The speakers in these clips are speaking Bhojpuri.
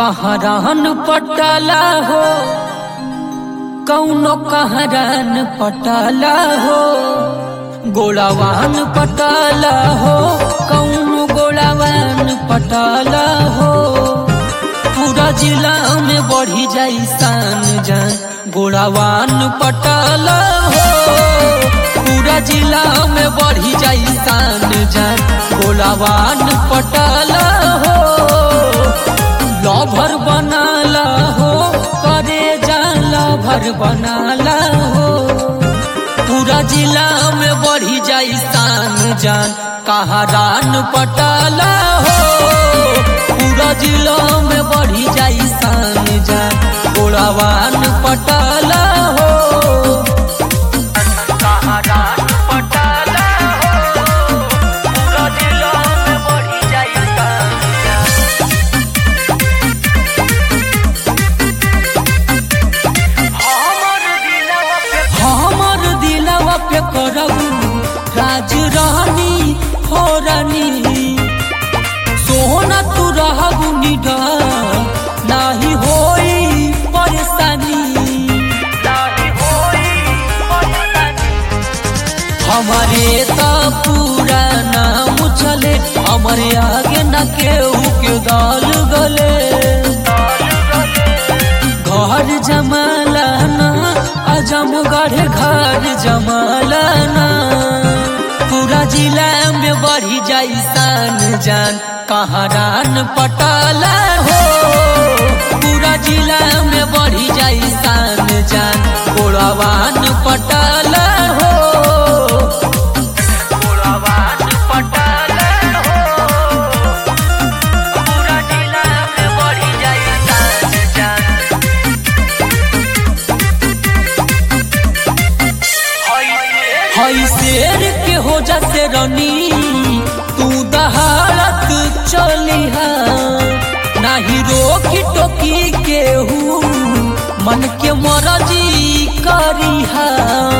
कहरान पटाला हो कौनो कहरान पटाला हो गोलावान पटाला हो कौनो गोलावान पटाला हो पूरा जिला में बढ़ी जाई सान जान गोलावान पटाला हो पूरा जिला में बढ़ी जाई सान जान गोलावान पटाला हो लभर बनाला हो करे जान लभर बनाला हो पूरा जिला में बढ़ी जाई सान जान कहारान पटाला हो पूरा जिला में बढ़ी जाई सान जान गोड़ावान पटाला हो कहारान पटाला हो पूरा जिला में बढ़ी जाई सान जान हमर दिलवा पे करबू राज रानी हो रानी सोना तू रहबू निडा नाही होई परेशानी हमारे तो पूरा नाम चले हमारे आगे न केहू के दाल गले घर जमालाना अजमगढ़ घर जमालाना पूरा जिला में बढ़ी जाई सान जान कहारान पटाला हो पूरा जिला में बढ़ी जाई सान जान गोड़ावान पटाला हो गोड़ावान पटाला हो पूरा जिला में बढ़ी जाई सान जान हई शेर के हो जाते रनी तू दहाड़त चलिहा नाही रोकी टोकी केहू मन के मरजी करिहा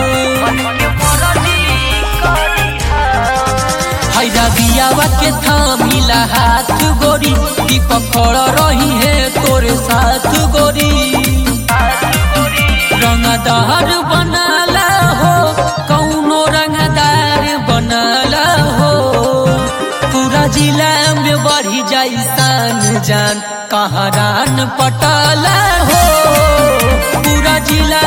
हैरा बियावा के थामिला हाथ गोरी दीपक खड़ रही है तोरे साथ गोरी रंगदार बनाला हो कौनो रंगदार बनाला हो पूरा जिला में बढ़ी जाई सान जान कहारान पटाला हो पूरा जिला